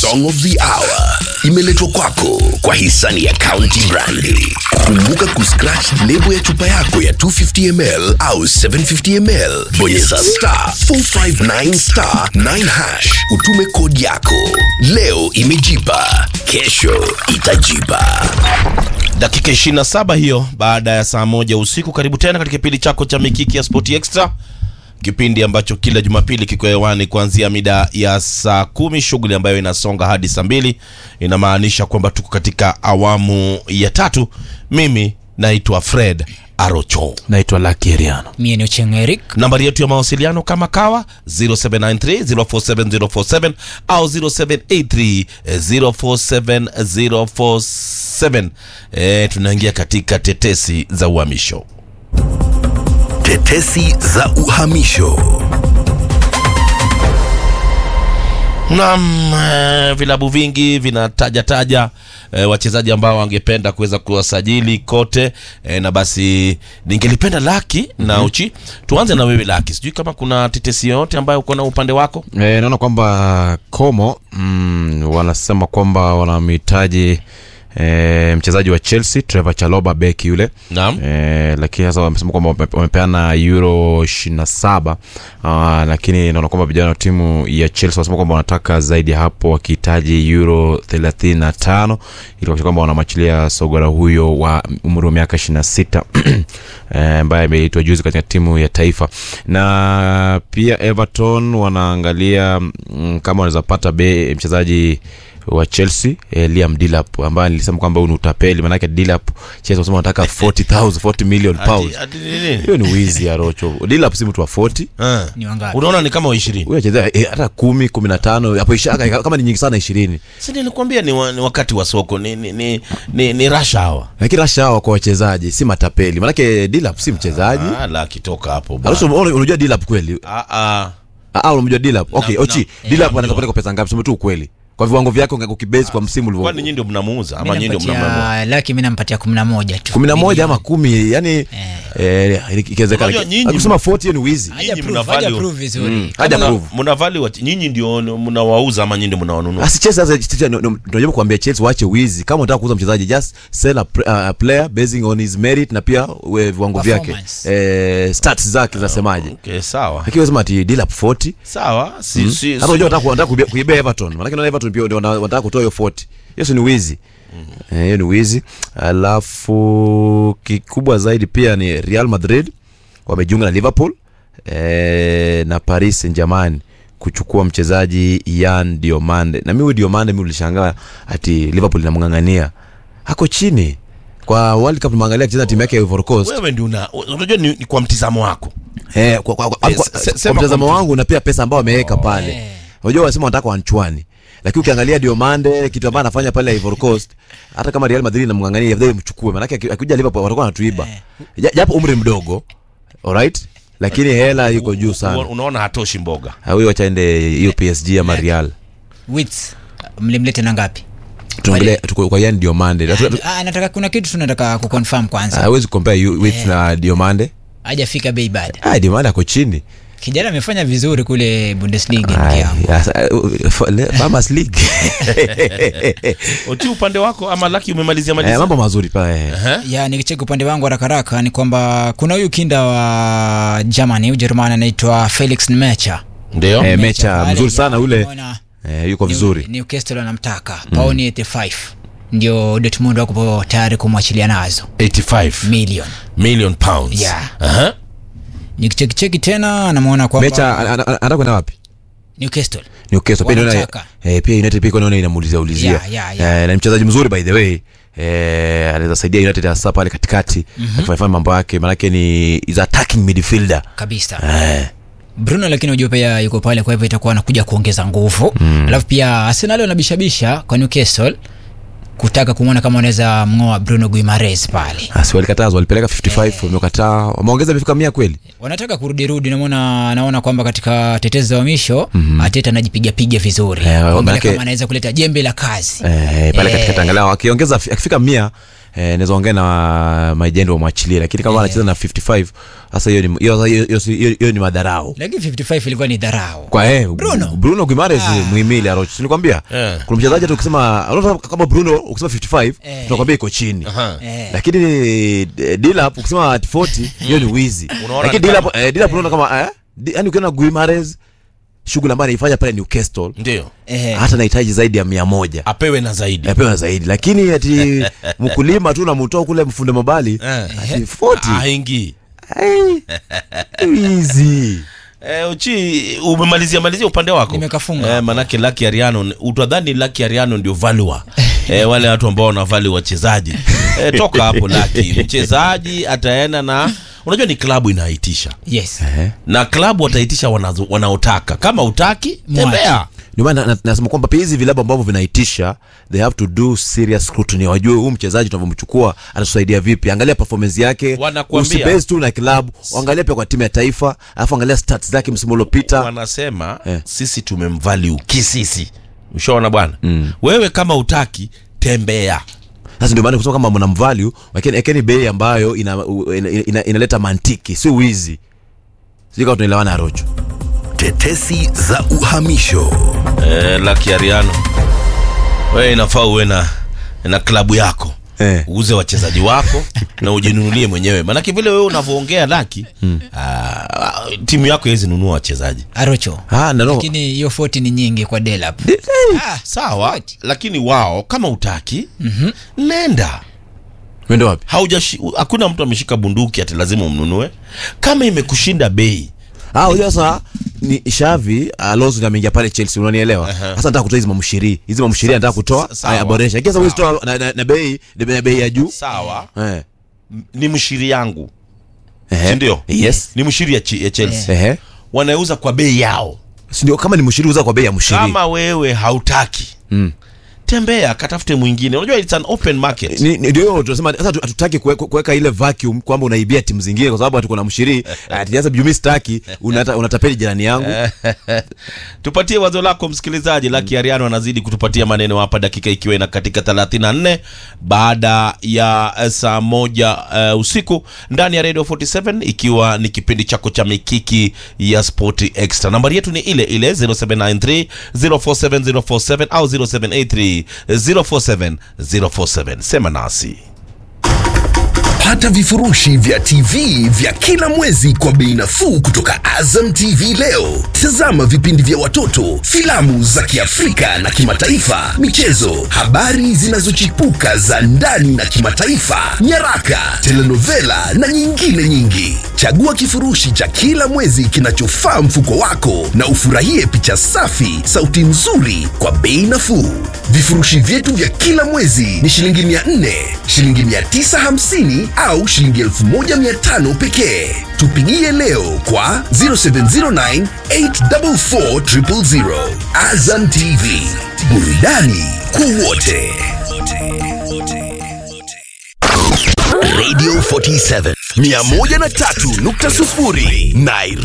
song of the hour imeletwa kwako kwa hisani ya County Brandi. Kumbuka kuscratch lebo ya chupa yako ya 250 ml au 750 ml, bonyeza star 459 star 9 hash, utume kodi yako. Leo imejipa, kesho itajipa. dakika 27 hiyo baada ya saa moja usiku karibu tena katika kipindi chako cha mikiki ya sport extra kipindi ambacho kila jumapili kiko hewani kuanzia mida ya saa kumi shughuli ambayo inasonga hadi saa mbili inamaanisha kwamba tuko katika awamu ya tatu mimi naitwa fred arocho naitwa Lakiriano. mie ni Ochieng Eric nambari yetu ya mawasiliano kama kawa 0793047047 au 0783047047 e, tunaingia katika tetesi za uhamisho Tetesi za uhamisho. Naam, eh, vilabu vingi vinataja taja eh, wachezaji ambao wangependa kuweza kuwasajili kote eh, na basi ningelipenda Laki na Uchi, tuanze na wewe Laki, sijui kama kuna tetesi yoyote ambayo uko na upande wako. E, naona kwamba Como mm, wanasema kwamba wanamhitaji e, mchezaji wa Chelsea Trevor Chalobah beki yule Naam. e, lakini sasa wamesema kwamba wame- wamepeana euro 27 uh, lakini naona kwamba vijana wa timu ya Chelsea wanasema kwamba wanataka zaidi ya hapo wakihitaji euro 35 ili kuhakikisha kwamba wanamwachilia sogora huyo wa umri wa miaka 26 eh, ambaye ameitwa juzi katika timu ya taifa na pia Everton wanaangalia mm, kama wanaweza pata be mchezaji wa Chelsea eh, Liam Delap ambaye nilisema kwamba huyu ni utapeli manake Delap Chelsea wanasema wanataka 40000 40 million pounds Ati- ati nini? hiyo ni wizi ya rocho Delap si mtu wa 40 Eh. ni wangapi Unaona ni kama wa ishirini. huyo anachezea eh, hata 10 15 hapo ishaka kama ni nyingi sana 20 Si nilikwambia ni, wa, ni wakati wa soko ni ni ni, ni, ni rush hour. lakini rasha hawa kwa wachezaji si matapeli manake Delap si mchezaji Ah, Laki toka hapo bwana. Alafu una- unajua Delap kweli Ah, ah. Ah, unamjua Dilap. Okay, Na- Ochi, na- Dilap na- anaweza kupeleka pesa ngapi? Sema tu ukweli. Kwa viwango vyake ukibase kwa msimu ulivyo. Kwani nyinyi ndio mnamuuza Mi ama nyinyi ndio mnamnunua? nampatia laki mi nampatia kumi na moja tu 11 ama 10, yani eh ikiwezekana. Unajua nyinyi- Akisema 40 hiyo ni wizi. Haja Nyinyi prove- mna haja value. prove vizuri Haja Mna- prove. mna value wa- nyinyi ndio mnawauza ama nyinyi ndio mnawanunua? Asi Chelsea sasa Chelsea ndio- ndio- tunajaribu kuambia Chelsea waache wizi. Kama unataka kuuza mchezaji just sell a, pr- a player basing on his merit na pia we- viwango vyake. Performance. Eh stats zake zinasemaje. Okay, sawa. Lakini unasema ati Dilap 40. Sawa, si si. Hata unajua unataka unataka kuibia- kuibia Everton. Maana kina Everton pia ndio wana- wanataka kutoa hiyo 40. Hiyo si ni wizi. Eh, hiyo ni wizi. Alafu kikubwa zaidi pia ni Real Madrid wamejiunga na Liverpool eh, na Paris Saint-Germain kuchukua mchezaji Yan Diomande. Na mimi huyu Diomande mimi ulishangaa ati Liverpool inamng'ang'ania. Hako chini. Kwa World Cup tumeangalia akicheza timu yake ya Ivory Coast. wewe ndio una unajua ni, ni kwa mtizamo wako. Eh, kwa, kwa, kwa, Eh, kwa, se- se- kwa sema mtazamo kwa wangu na pia pesa ambayo wameweka pale. Unajua wanasema wanataka wanchwani. Lakini ukiangalia Diomande kitu ambacho anafanya pale Ivory Coast, hata kama Real Madrid inamngangania afadhali mchukue, maana yake akikuja Liverpool watakuwa wanatuiba. Ja- Japo umri mdogo. Alright? Lakini hela iko juu sana. Unaona hatoshi mboga. Ah, Huyo acha ende hiyo PSG ama Real. Wits mlimlete na ngapi Tuongelee tuko kwa Yan Diomande. Hatu- hatu- Ah, nataka kuna kitu tunataka kuconfirm kwanza Hawezi compare you with na Diomande. hajafika bei bado Ah, Diomande ako chini. kijana amefanya vizuri kule bundesliga ndugu Ay, yangu ya, sa- uh, uh, le- Farmers League. Uti upande wako ama Lucky umemalizia Eh, malizia? mambo mazuri pale. Eh? ya nikicheki upande wangu haraka haraka ni kwamba kuna huyu kinda wa germany ujerumani anaitwa felix nmecha Ndio. Eh, mecha pale, mzuri sana ya, ule unaona, eh, yuko New- vizuri newcastle anamtaka paoni 85 ndio dortmund wako tayari kumwachilia nazo 85 million million pounds. Yeah. Aha. nikichekicheki tena anamwona kwamba mecha ana- ana- anataka kwenda wapi newcastle Newcastle pia naona Wanataka. eh, pia United pia naona inamuulizia ulizia Yeah, yeah, yeah. Eh, na ni mchezaji mzuri by the way eh, anaweza saidia United hasa pale katikati akifanya mambo yake maanake ni is attacking midfielder kabisa eh, bruno lakini unajua pia yuko pale kwa hivyo itakuwa anakuja kuongeza nguvu alafu pia arsenal wanabishabisha kwa newcastle kutaka kumwona kama wanaweza mng'oa bruno guimares pale asi walikatazwa walipeleka 55 wamekataa wameongeza imefika mia kweli wanataka kurudirudi naona naona kwamba katika tetezi za uhamisho mm-hmm. ateta anajipigapiga vizuri Eh, Kuangalia manake- kama anaweza kuleta jembe la kazi eh, pale Eh. katikati angalau akiongeza akifika mia eh, naweza ongea na majendi wamwachilie lakini kama anacheza na 55 sasa hiyo ni hiyo- hiyo- hiyo- hiyo hiyo ni madharau lakini 55 ilikuwa ni dharau kwa eh, Bruno. Bruno Guimaraes muhimili Arocho silikwambia Eh. kuna mchezaji hata ukisema unaona kama Bruno ukisema 55 Eh. tunakwambia iko chini Aha. Eh. lakini eh, Dilap ukisema at 40 hiyo ni wizi Unaona lakini ni Dilap eh, Dilap unaona kama eh di- yani ukiona Guimaraes shughuli ambayo anaifanya pale Newcastle ndio Eh. hata nahitaji zaidi ya mia moja apewe na zaidi apewa zaidi lakini ati mkulima tu namtoa kule mfunde mabali Eh. ati 40 haingii Ai, wizi Eh, uchi umemalizia malizia upande wako Nimekafunga eh, hapo. manake Lucky Ariano utadhani Lucky Ariano ndio valua eh, wale watu ambao wanavali wachezaji eh, toka hapo Lucky mchezaji ataenda na unajua ni klabu inaitisha yes na klabu wataitisha wanazo- wanaotaka kama utaki Mwache. tembea ndio maana na- nasema kwamba pia hizi vilabu ambavyo vinaitisha they have to do serious scrutiny wajue huu mchezaji tunavyomchukua anatusaidia vipi angalia performance yake Wanakuambia. usibase tu na klabu angalia pia kwa timu ya taifa alafu angalia stats zake msimu uliopita wanasema Eh. sisi tumemvalue kisisi ushaona bwana mm. wewe kama utaki tembea sasa ndio maana kusema kama mnamvalue lakini ekeni bei ambayo ina, u- ina, ina, inaleta mantiki si wizi sijui kama tunaelewana arocho Tetesi za uhamisho. eh, Lucky Ariano wewe inafaa uwe na na klabu yako Eh. uuze wachezaji wako na ujinunulie mwenyewe maanake vile wewe unavyoongea laki hmm. aa, timu yako haiwezi nunua wachezaji arocho ah, nano, lakini hiyo 40 ni nyingi kwa delap ah, sawa What? lakini wao kama utaki mm-hmm. nenda mwende wapi haujashi hakuna mtu ameshika bunduki ati lazima umnunue kama imekushinda bei Ah, unajua sasa ni Shavi Alonso ndio ameingia pale Chelsea unanielewa? Sasa nataka kutoa hizi mamshiri. Hizi mamshiri nataka kutoa, sa- sawa. haya boresha. Kisa huwezi toa na, na, na bei na bei ya juu. sawa Eh. m- ni mshiri yangu Ehe. si ndio Yes. ni mshiri ya, Chi- ya chelsea Ehe. wanauza kwa bei yao Si ndio kama ni mshiri uza kwa bei ya mshiri. kama wewe hautaki Mm. tembea katafute mwingine unajua it's an open market Ni ni- ndio tunasema sasa hatu- hatutaki kuwe- kuweka ile vacuum kwamba unaibia timu zingine kwa sababu hatuko na mshiri. Ati sasa Jumi staki unata, unatapeli jirani yangu. tupatie wazo lako msikilizaji laki ariano anazidi kutupatia maneno hapa dakika ikiwa ina katika 34 baada ya eh, saa moja uh, usiku ndani ya radio 47 ikiwa ni kipindi chako cha mikiki ya sport extra nambari yetu ni ile ile 0793 047047 au 0783 047047 sema nasi Pata vifurushi vya TV vya kila mwezi kwa bei nafuu kutoka Azam TV leo. Tazama vipindi vya watoto, filamu za Kiafrika na kimataifa, michezo, habari zinazochipuka za ndani na kimataifa, nyaraka, telenovela na nyingine nyingi. Chagua kifurushi cha kila mwezi kinachofaa mfuko wako na ufurahie picha safi, sauti nzuri kwa bei nafuu. Vifurushi vyetu vya kila mwezi ni shilingi 400, shilingi 950 au shilingi 1500 pekee. Tupigie leo kwa 0709 844 000. Azam TV, burudani kwa wote. Radio 47 103.0 Nairobi.